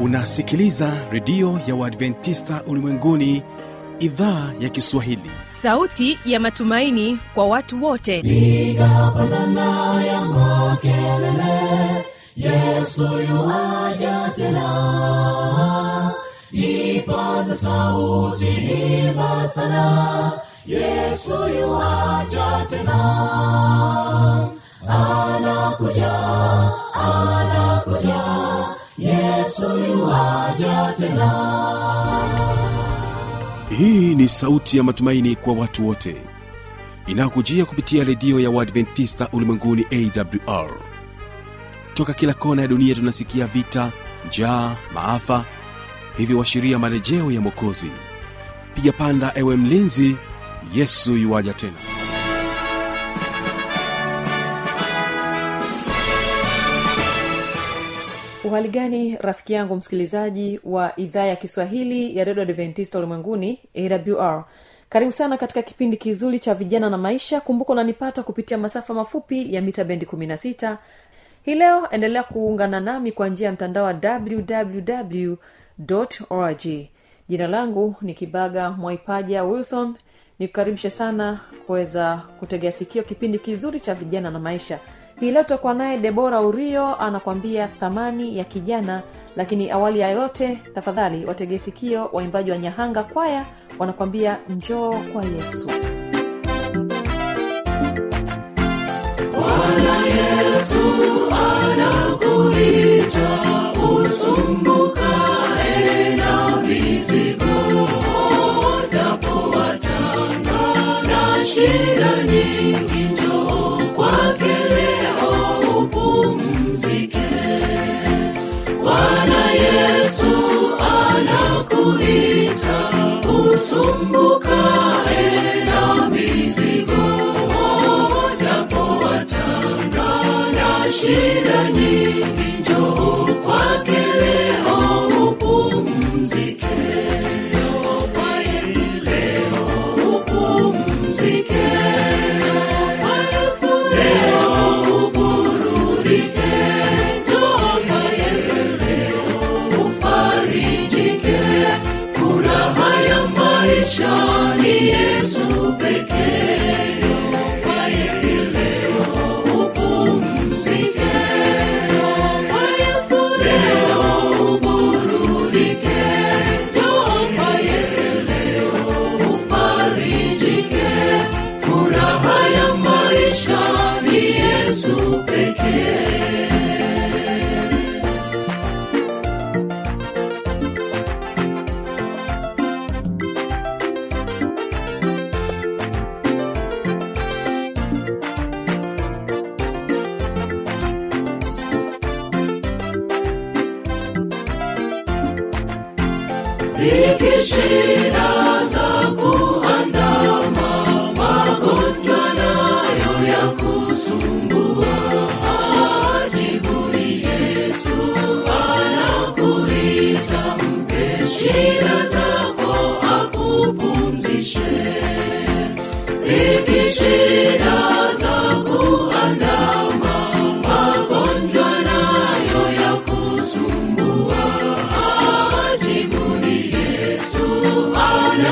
unasikiliza redio ya uadventista ulimwenguni idhaa ya kiswahili sauti ya matumaini kwa watu wote piga pandana ya makelele yesu yuaja tena ipaza sauti imba sana yesu yuaja tena anakuja anakuja yesu yuaja tena hii ni sauti ya matumaini kwa watu wote inayokujia kupitia redio ya uadventista ulimwenguni awr toka kila kona ya dunia tunasikia vita njaa maafa hivyo washiria marejeo ya mwokozi piga panda ewe mlinzi yesu yuwaja tena uhali gani rafiki yangu msikilizaji wa idhaa ya kiswahili ya redio adventista ulimwenguni awr karibu sana katika kipindi kizuri cha vijana na maisha kumbuka unanipata kupitia masafa mafupi ya mita bendi 16 hii leo endelea kuungana nami kwa njia ya mtandao wa www org jina langu ni kibaga mwaipaja wilson nikukaribishe sana kuweza kutegea sikio kipindi kizuri cha vijana na maisha hii leo tutakuwa naye debora urio anakwambia thamani ya kijana lakini awali ya yote tafadhali wategee sikio waimbaji wa nyahanga kwaya wanakwambia njoo kwa yesu Bwana Yesu anakuita usumbukae na mizigo, utapowatanga na shida nyingi, njoo kwake leo upumzike. Bwana Yesu anakuita usumbukae na mizigo, utapowatanga na shida nyingi, njoo kwake leo upumzike. Njoo kwa Yesu leo upumzike. Kwa Yesu leo uburudike. Njoo kwa Yesu leo ufarijike. Furaha ya maisha ni Yesu pekee. Njoo kwa Yesu leo upumzike. Njoo kwa Yesu leo uburudike. Njoo kwa Yesu leo ufarijike. Furaha ya maisha ni Yesu pekee. Dhiki shida za kuandama, magonjwa nayo ya kusumbua. Ajibuni Yesu anakuita, mpe shida zako akupumzishe. Dhiki shida za kuandama, magonjwa nayo ya kusumbua. Ajibuni Yesu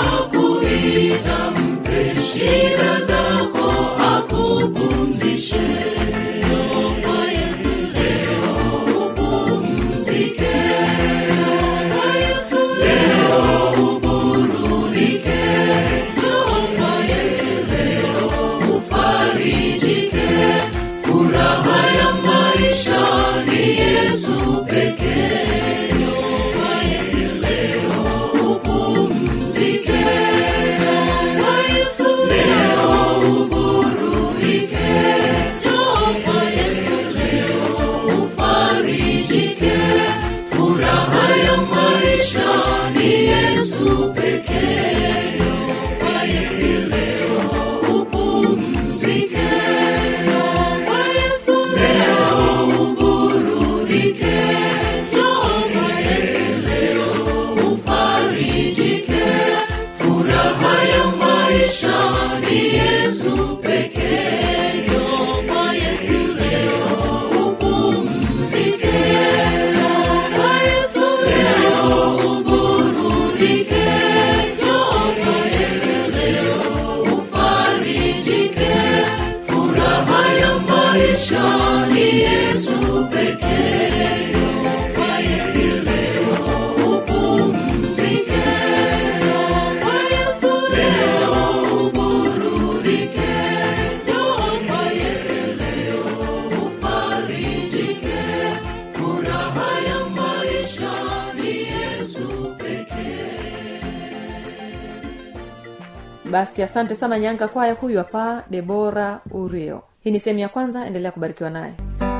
maisha ni yesu pekee kwa yesu leo upumzike kwa yesu leo uburudike njoo kwa yesu leo ufarijike furaha ya maisha ni yesu pekee basi asante sana nyanga kwaya huyu hapa debora urio hii ni sehemu ya kwanza endelea kubarikiwa naye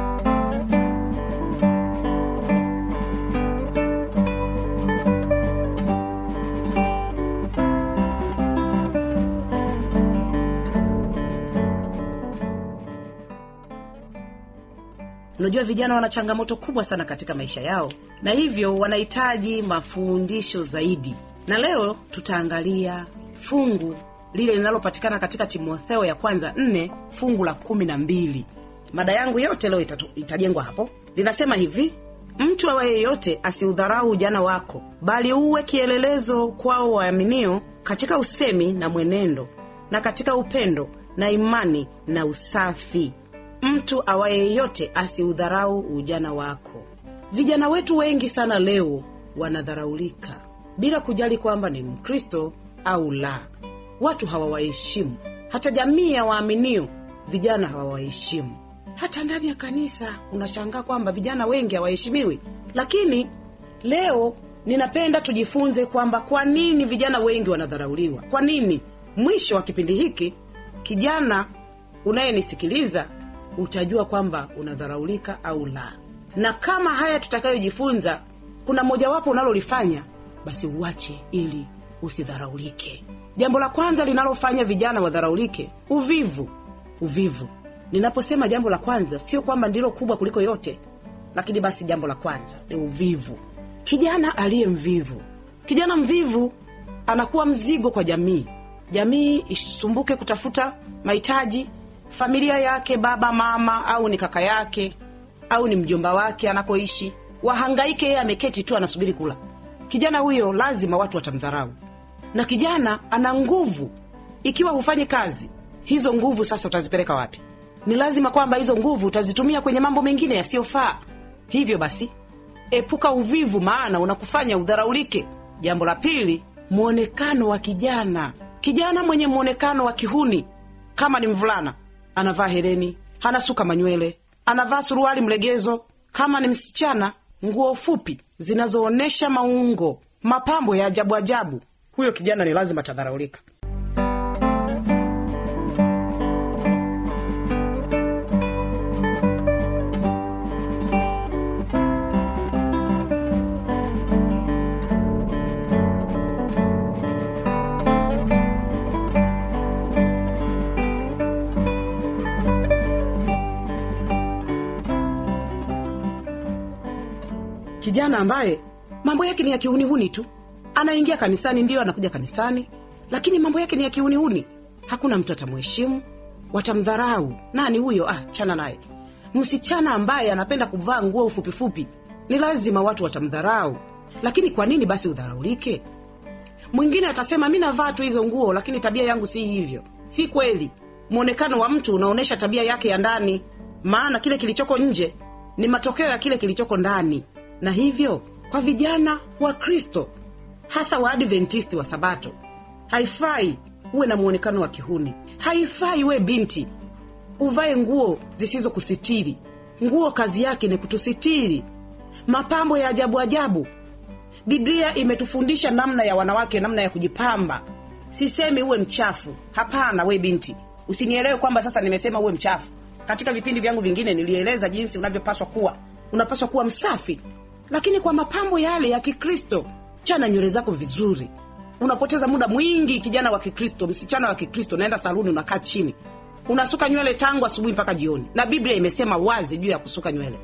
unajua vijana wana changamoto kubwa sana katika maisha yao na hivyo wanahitaji mafundisho zaidi na leo tutaangalia fungu lile linalopatikana katika timotheo ya kwanza nne fungu la kumi na mbili mada yangu yote leo itatu, itajengwa hapo linasema hivi mtu awaye yeyote asiudharau ujana wako bali uwe kielelezo kwao waaminio katika usemi na mwenendo na katika upendo na imani na usafi mtu awaye yeyote asiudharau ujana wako vijana wetu wengi sana leo wanadharaulika bila kujali kwamba ni mkristo au la watu hawawaheshimu hata jamii ya waaminio vijana hawawaheshimu hata ndani ya kanisa unashangaa kwamba vijana wengi hawaheshimiwi lakini leo ninapenda tujifunze kwamba kwa nini vijana wengi wanadharauliwa kwa nini mwisho wa kipindi hiki kijana unayenisikiliza utajua kwamba unadharaulika au la na kama haya tutakayojifunza kuna mojawapo unalolifanya basi uache ili usidharaulike jambo la kwanza linalofanya vijana wadharaulike uvivu uvivu ninaposema jambo la kwanza sio kwamba ndilo kubwa kuliko yote lakini basi jambo la kwanza ni uvivu kijana aliye mvivu kijana mvivu anakuwa mzigo kwa jamii jamii isumbuke kutafuta mahitaji familia yake baba mama au ni kaka yake au ni mjomba wake anakoishi wahangaike yeye ameketi tu anasubiri kula kijana huyo lazima watu watamdharau na kijana ana nguvu ikiwa hufanyi kazi hizo nguvu sasa utazipeleka wapi ni lazima kwamba hizo nguvu utazitumia kwenye mambo mengine yasiyofaa hivyo basi epuka uvivu maana unakufanya udharaulike jambo la pili mwonekano wa kijana kijana mwenye mwonekano wa kihuni kama ni mvulana anavaa hereni anasuka manywele anavaa suruali mlegezo kama ni msichana nguo fupi zinazoonyesha maungo mapambo ya ajabu ajabu huyo kijana ni lazima atadharaulika kijana ambaye mambo yake ni ya kihunihuni tu anaingia kanisani ndiyo anakuja kanisani lakini mambo yake ni ya kihunihuni hakuna mtu atamheshimu watamdharau nani huyo ah chana naye msichana ambaye anapenda kuvaa nguo fupifupi ni lazima watu watamdharau lakini kwa nini basi udharaulike mwingine atasema mi navaa tu hizo nguo lakini tabia yangu si hivyo si kweli mwonekano wa mtu unaonyesha tabia yake ya ndani maana kile kilichoko nje ni matokeo ya kile kilichoko ndani na hivyo kwa vijana wa kristo hasa waadventisti wa sabato haifai uwe na mwonekano wa kihuni haifai uwe binti uvae nguo zisizokusitiri nguo kazi yake ni kutusitiri mapambo ya ajabu ajabu biblia imetufundisha namna ya wanawake namna ya kujipamba sisemi uwe mchafu hapana we binti usinielewe kwamba sasa nimesema uwe mchafu katika vipindi vyangu vingine nilieleza jinsi unavyopaswa kuwa unapaswa kuwa msafi lakini kwa mapambo yale ya kikristo chana nywele zako vizuri unapoteza muda mwingi kijana wa kikristo msichana wa kikristo unaenda saluni unakaa chini unasuka nywele tangu asubuhi mpaka jioni na biblia imesema wazi juu ya kusuka nywele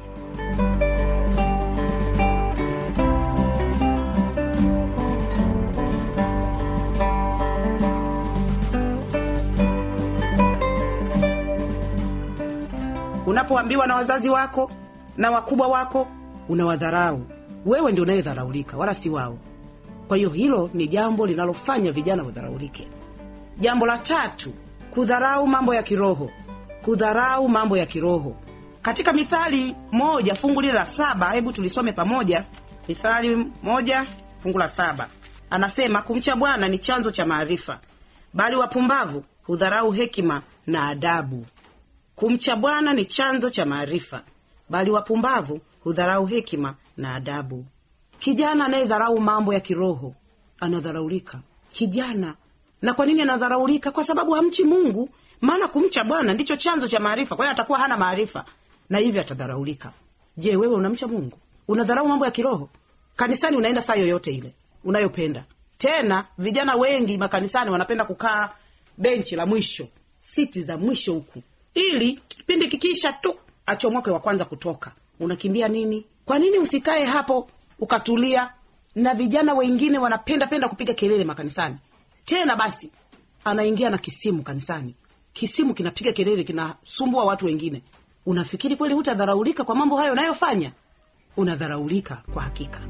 unapoambiwa na wazazi wako na wakubwa wako unawadharau wewe ndio unayedharaulika wala si wao kwa hiyo hilo ni jambo linalofanya vijana wadharaulike jambo la tatu kudharau mambo ya kiroho kudharau mambo ya kiroho katika mithali moja fungu lile la saba hebu tulisome pamoja mithali moja fungu la saba anasema kumcha bwana ni chanzo cha maarifa bali wapumbavu hudharau hekima na adabu kumcha bwana ni chanzo cha maarifa bali wapumbavu hudharau hekima na adabu kijana anayedharau mambo ya kiroho anadharaulika kijana na kwa nini anadharaulika kwa sababu hamchi mungu maana kumcha bwana ndicho chanzo cha maarifa kwa hiyo atakuwa hana maarifa na hivyo atadharaulika je wewe unamcha mungu unadharau mambo ya kiroho kanisani unaenda saa yoyote ile unayopenda tena vijana wengi makanisani wanapenda kukaa benchi la mwisho siti za mwisho huku ili kipindi kikiisha tu achomoke wa kwanza kutoka unakimbia nini kwa nini usikae hapo ukatulia na vijana wengine wanapenda penda kupiga kelele makanisani tena basi anaingia na kisimu kanisani kisimu kinapiga kelele kinasumbua watu wengine unafikiri kweli hutadharaulika kwa mambo hayo unayofanya unadharaulika kwa hakika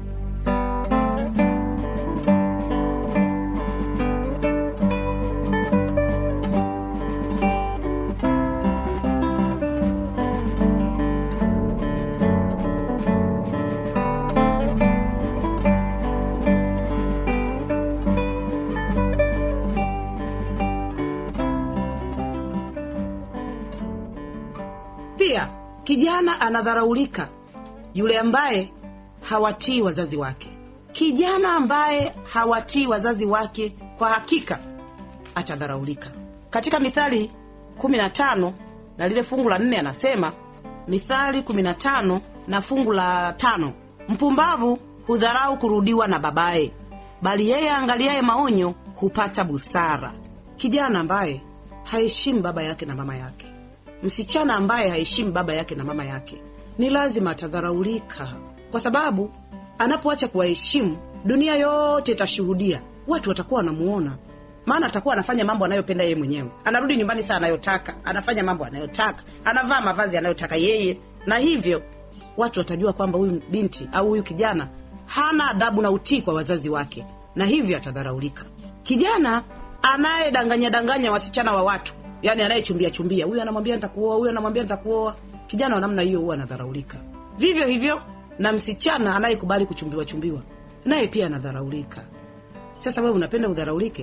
pia kijana anadharaulika yule ambaye hawatii wazazi wake kijana ambaye hawatii wazazi wake kwa hakika atadharaulika katika mithali kumi na tano na lile fungu la nne anasema mithali kumi na tano na fungu la tano mpumbavu hudharau kurudiwa na babaye bali yeye aangaliaye maonyo hupata busara kijana ambaye haheshimu baba yake na mama yake msichana ambaye haheshimu baba yake na mama yake ni lazima atadharaulika kwa sababu anapoacha kuwaheshimu dunia yote itashuhudia watu watakuwa wanamuona maana atakuwa anafanya mambo anayopenda yeye mwenyewe anarudi nyumbani saa anayotaka anafanya mambo anayotaka anavaa mavazi anayotaka yeye na hivyo watu watajua kwamba huyu binti au huyu kijana hana adabu na utii kwa wazazi wake na hivyo atadharaulika kijana anayedanganya danganya wasichana wa watu yani anayechumbia chumbia huyu anamwambia nitakuoa huyu anamwambia nitakuoa kijana wa namna hiyo huwa anadharaulika vivyo hivyo na msichana anayekubali kuchumbiwa chumbiwa naye pia anadharaulika sasa wewe unapenda udharaulike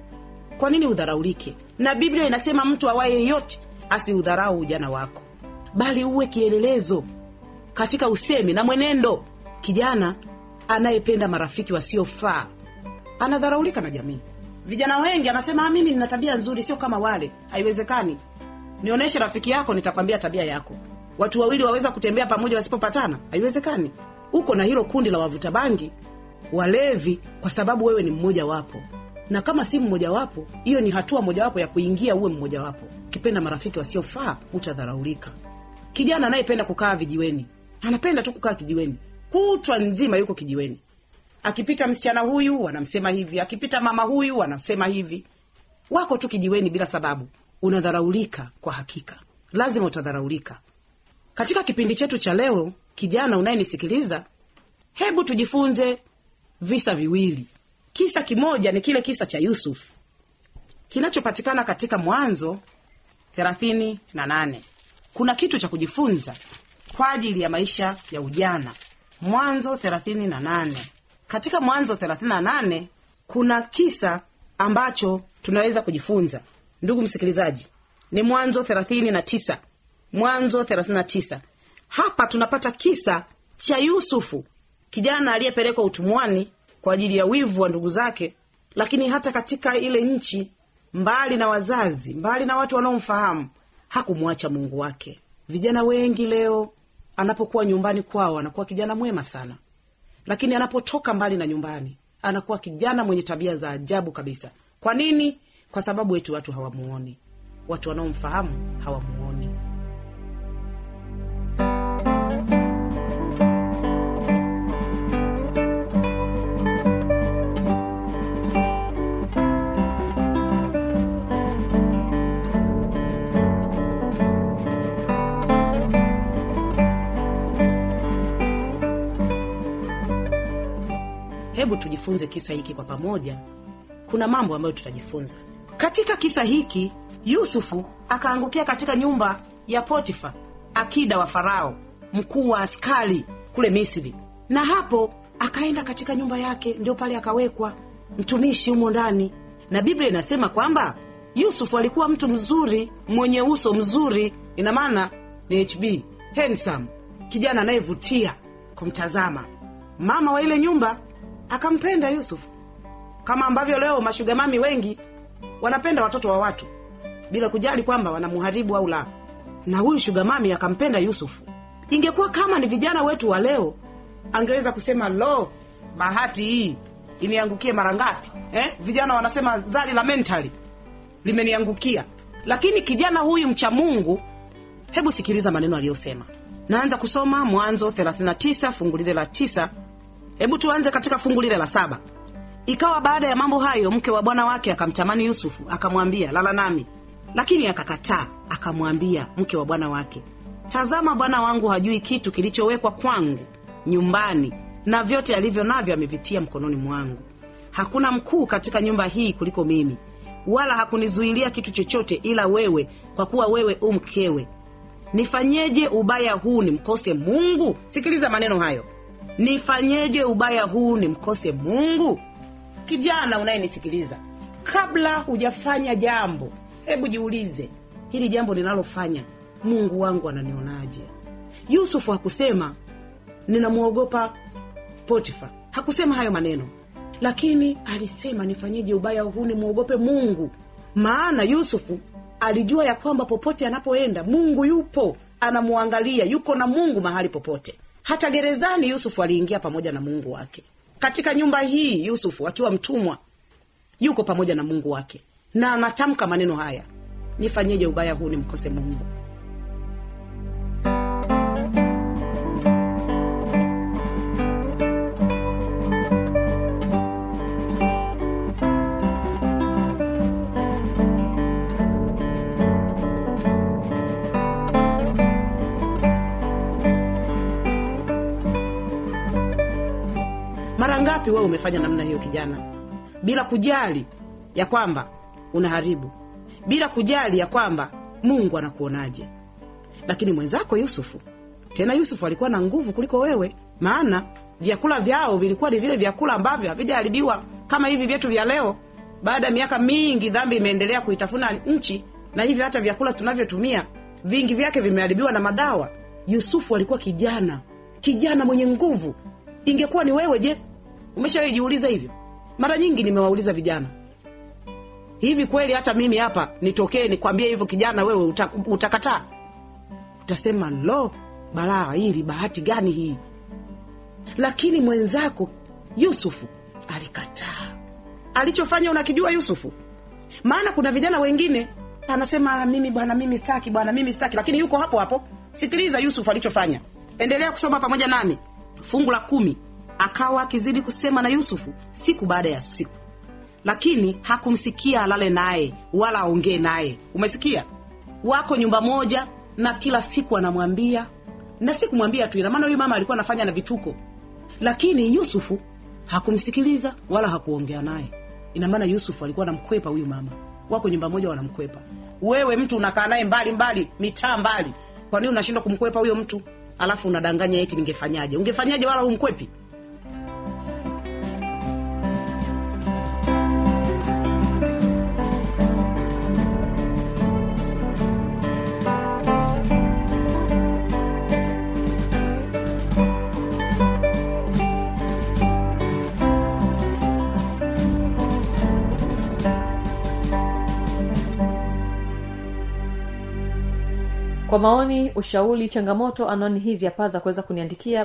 kwa nini udharaulike na biblia inasema mtu awaye yeyote asiudharau ujana wako bali uwe kielelezo katika usemi na mwenendo kijana anayependa marafiki wasiofaa anadharaulika na jamii vijana wengi anasema "Ah, mimi nina tabia nzuri sio kama wale haiwezekani nionyeshe rafiki yako nitakwambia tabia yako watu wawili waweza kutembea pamoja wasipopatana haiwezekani uko na hilo kundi la wavuta bangi walevi kwa sababu wewe ni mmoja wapo na kama si mmoja wapo hiyo ni hatua mojawapo ya kuingia uwe mmoja wapo ukipenda marafiki wasiofaa utadharaulika kijana anayependa kukaa vijiweni anapenda tu kukaa kijiweni kutwa nzima yuko kijiweni akipita msichana huyu wanamsema hivi akipita mama huyu wanamsema hivi wako tu kijiweni bila sababu unadharaulika kwa hakika lazima utadharaulika katika kipindi chetu cha leo kijana unayenisikiliza hebu tujifunze visa viwili kisa kimoja ni kile kisa cha yusuf kinachopatikana katika mwanzo thelathini na nane kuna kitu cha kujifunza kwa ajili ya maisha ya ujana mwanzo thelathini na nane katika mwanzo thelathini na nane kuna kisa ambacho tunaweza kujifunza ndugu msikilizaji ni mwanzo thelathini na tisa mwanzo thelathini na tisa hapa tunapata kisa cha yusufu kijana aliyepelekwa utumwani kwa ajili ya wivu wa ndugu zake lakini hata katika ile nchi mbali na wazazi mbali na watu wanaomfahamu hakumwacha mungu wake vijana wengi leo anapokuwa nyumbani kwao anakuwa kijana mwema sana lakini anapotoka mbali na nyumbani anakuwa kijana mwenye tabia za ajabu kabisa kwa nini kwa sababu eti watu hawamuoni watu wanaomfahamu hawamuoni hebu tujifunze kisa hiki kwa pamoja kuna mambo ambayo tutajifunza katika kisa hiki yusufu akaangukia katika nyumba ya potifa akida wa farao mkuu wa askari kule misri na hapo akaenda katika nyumba yake ndio pale akawekwa mtumishi humo ndani na biblia inasema kwamba yusufu alikuwa mtu mzuri mwenye uso mzuri ina maana ni hb handsome kijana anayevutia kumtazama mama wa ile nyumba akampenda yusufu kama ambavyo leo mashugamami wengi wanapenda watoto wa watu bila kujali kwamba wanamuharibu au la na huyu shugamami akampenda yusufu ingekuwa kama ni vijana wetu wa leo angeweza kusema lo bahati hii iniangukie mara ngapi eh? vijana wanasema zali la mentali limeniangukia lakini kijana huyu mcha mungu hebu sikiliza maneno aliyosema naanza kusoma mwanzo 39 fungu lile la tisa hebu tuanze katika fungu lile la saba ikawa baada ya mambo hayo mke wa bwana wake akamtamani yusufu akamwambia lala nami lakini akakataa akamwambia mke wa bwana wake tazama bwana wangu hajui kitu kilichowekwa kwangu nyumbani na vyote alivyo navyo amevitia mkononi mwangu hakuna mkuu katika nyumba hii kuliko mimi wala hakunizuilia kitu chochote ila wewe kwa kuwa wewe u mkewe nifanyeje ubaya huu nimkose mungu sikiliza maneno hayo nifanyeje ubaya huu nimkose mungu kijana unayenisikiliza kabla hujafanya jambo hebu jiulize hili jambo ninalofanya mungu wangu ananionaje yusufu hakusema ninamwogopa potifa hakusema hayo maneno lakini alisema nifanyeje ubaya huu nimwogope mungu maana yusufu alijua ya kwamba popote anapoenda mungu yupo anamwangalia yuko na mungu mahali popote hata gerezani yusufu aliingia pamoja na mungu wake katika nyumba hii yusufu akiwa mtumwa yuko pamoja na mungu wake na anatamka maneno haya nifanyeje ubaya huu nimkose mungu mara ngapi wewe umefanya namna hiyo kijana bila kujali ya kwamba unaharibu bila kujali ya kwamba mungu anakuonaje lakini mwenzako yusufu tena yusufu alikuwa na nguvu kuliko wewe maana vyakula vyao vilikuwa ni vile vyakula ambavyo havijaharibiwa kama hivi vyetu vya leo baada ya miaka mingi dhambi imeendelea kuitafuna nchi na hivyo hata vyakula tunavyotumia vingi vyake vimeharibiwa na madawa yusufu alikuwa kijana kijana mwenye nguvu ingekuwa ni wewe je umeshawaijiuliza hivyo mara nyingi nimewauliza vijana hivi kweli hata mimi hapa nitokee nikwambie hivyo kijana wewe uta, utakataa utasema lo balaa hili bahati gani hii lakini mwenzako yusufu alikataa alichofanya unakijua yusufu maana kuna vijana wengine anasema mimi bwana mimi staki bwana mimi staki lakini yuko hapo hapo sikiliza yusufu alichofanya endelea kusoma pamoja nami fungu la kumi akawa akizidi kusema na yusufu siku baada ya siku lakini hakumsikia alale naye wala aongee naye umesikia wako nyumba moja na kila siku anamwambia na si kumwambia tu inamaana huyu mama alikuwa anafanya na vituko lakini yusufu hakumsikiliza wala hakuongea naye inamaana yusufu alikuwa anamkwepa huyu mama wako nyumba moja wanamkwepa wewe mtu unakaa naye mbali mbali mitaa mbali kwa nini unashindwa kumkwepa huyo mtu alafu unadanganya eti ningefanyaje ungefanyaje wala humkwepi kwa maoni ushauri changamoto anwani hizi hapa za kuweza kuniandikia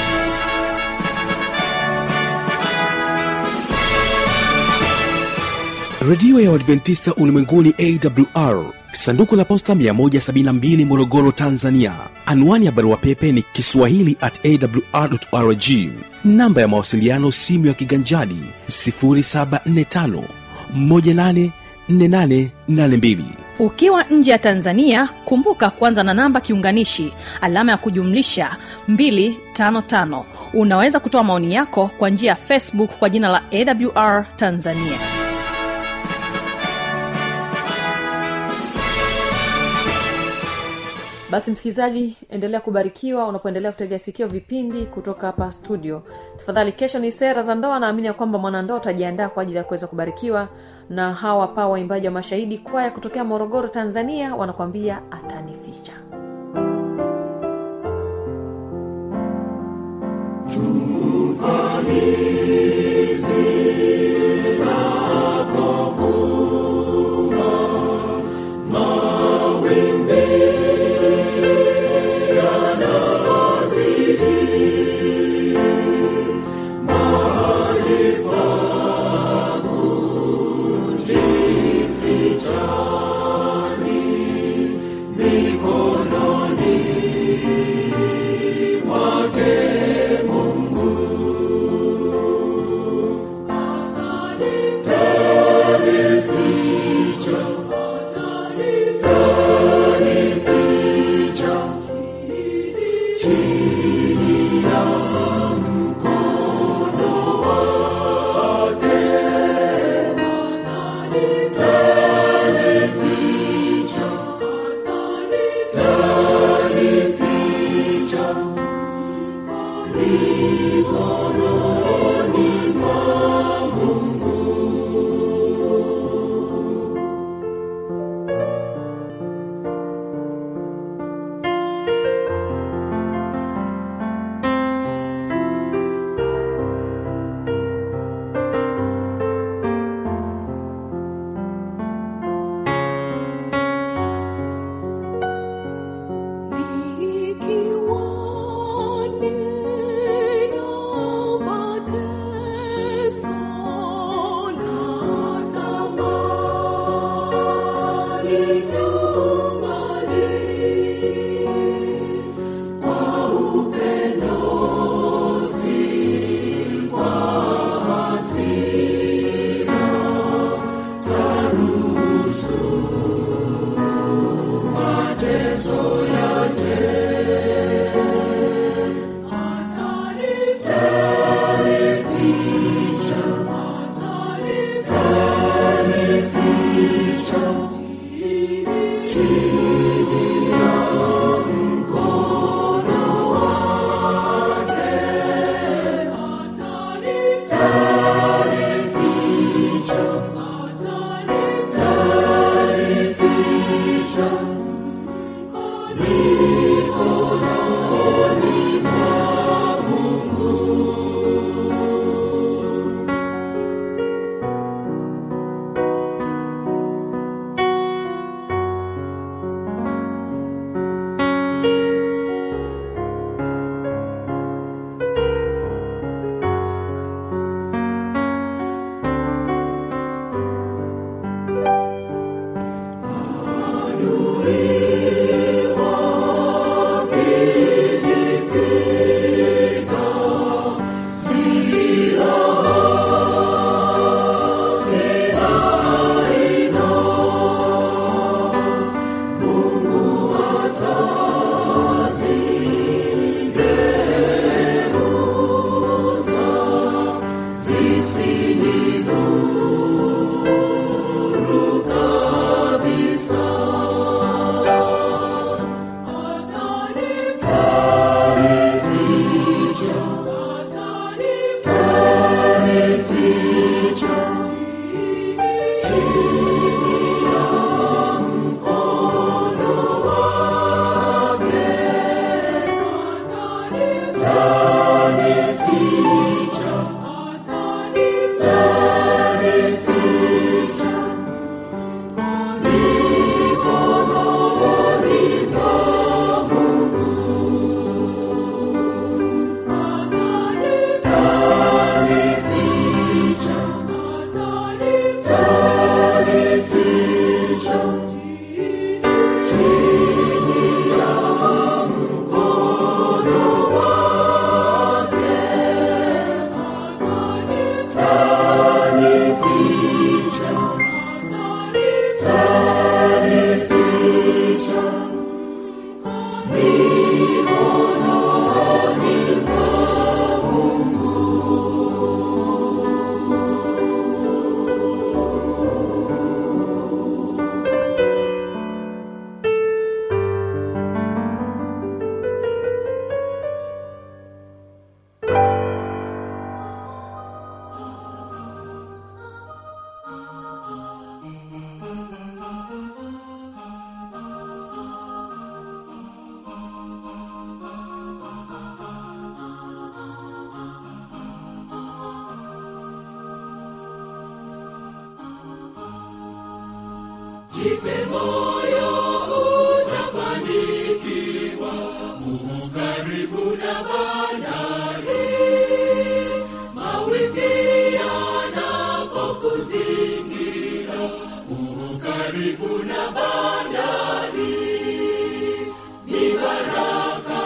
redio ya uadventista ulimwenguni awr sanduku la posta 172 morogoro tanzania anwani ya barua pepe ni kiswahili at awrrg namba ya mawasiliano simu ya kiganjadi 745 184882 ukiwa nje ya tanzania kumbuka kwanza na namba kiunganishi alama ya kujumlisha 255 unaweza kutoa maoni yako kwa njia ya facebook kwa jina la awr tanzania basi msikilizaji endelea kubarikiwa unapoendelea kutegea sikio vipindi kutoka hapa studio tafadhali kesho ni sera za ndoa naamini ya kwamba mwanandoa utajiandaa kwa ajili ya kuweza kubarikiwa na hawa pa waimbaji wa mashahidi kwaya kutokea morogoro tanzania wanakwambia atanificha jipe moyo utafanikiwa uko karibu na bandari mawimbi yanapokuzingira uko karibu na bandari ni baraka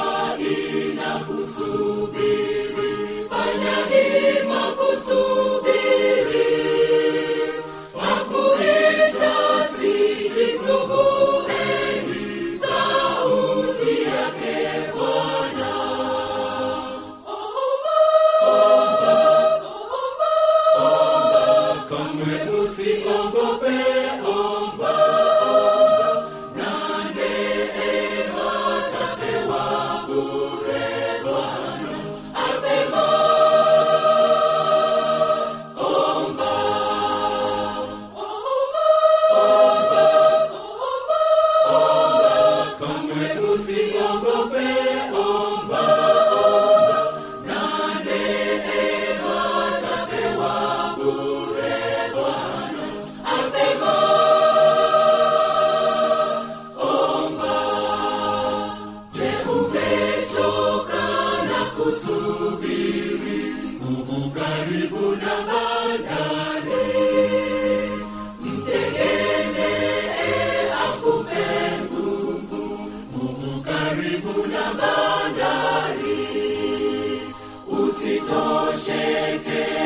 inakusubiri fanya hima kusubiri akuita sijisumbueni sauti yake bwana kamwe usiogope omba omba na neema tapewa bure bwana asema omba omba omba omba omba kamwe usiogope omba omba na neema tapewa bure bwana asema omba je umechoka na kusubiri uko karibu na bandari mtegemee akupe nguvu uko karibu na bandari usitosheke